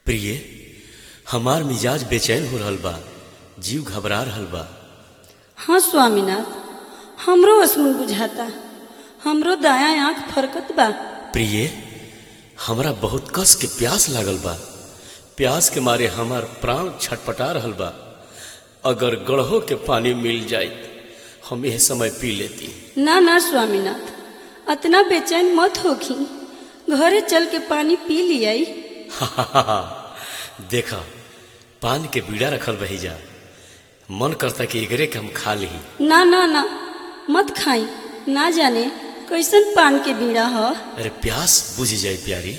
प्रिय हमार मिजाज बेचैन हो रहल बा जीव घबरा रहल बा हाँ स्वामीनाथ हमरो असमुन बुझाता हमरो दाया आंख फरकत बा प्रिय हमरा बहुत कस के प्यास लागल बा प्यास के मारे हमार प्राण छटपटा रहल बा अगर गढ़हो के पानी मिल जाए हम यह समय पी लेती ना ना स्वामीनाथ अतना बेचैन मत होखी घरे चल के पानी पी लियाई देखा पान के बीड़ा रखल रही जा मन करता कि एकरे के हम खा ली ना ना ना मत खाई ना जाने कैसन पान के बीड़ा ह अरे प्यास बुझ जाए प्यारी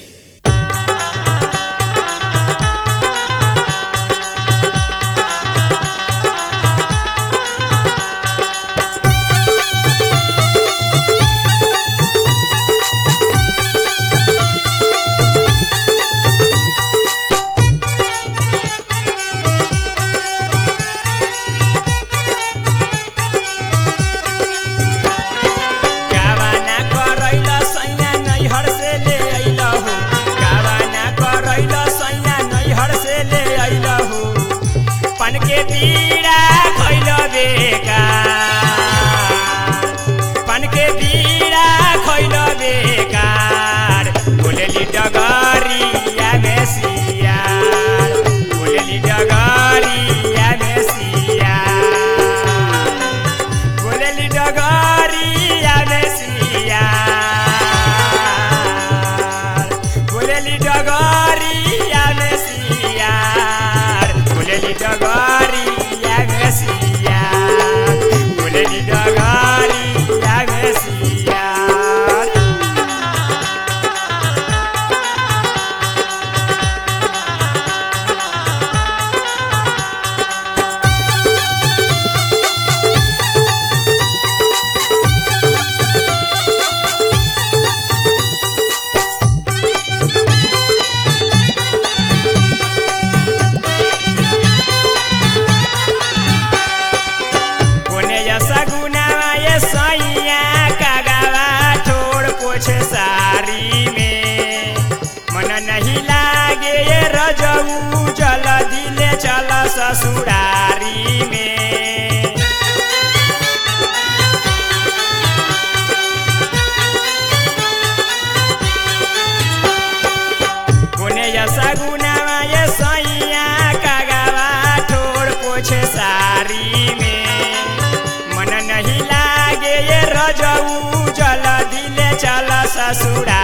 गावाना करैल सैया नैहर से ले अइल हो गावाना करैल सैया नैहर से ले अइल हो पन के बीड़ा खैल बेकार पन के बीड़ा खैल बेकार बोलेली डगरिया में सियार बोलेली डगरिया में सियार बोलेली डगरिया में सियार बोलेली डगरिया में सियार बोलेली डगरिया में सियार बोलेली डगरिया में सियार कोने जैसा गुनावा ये सैया कागावा ठोड़ पोछे सारी में मन नहीं लागे ये रजऊ जल दिले चल ससुरारी में कोने जैसा गुनावा ये सैया कागावा ठोड़ पोछे सारी में मन नहीं लागे ये रजऊ जल दिले चल ससुरा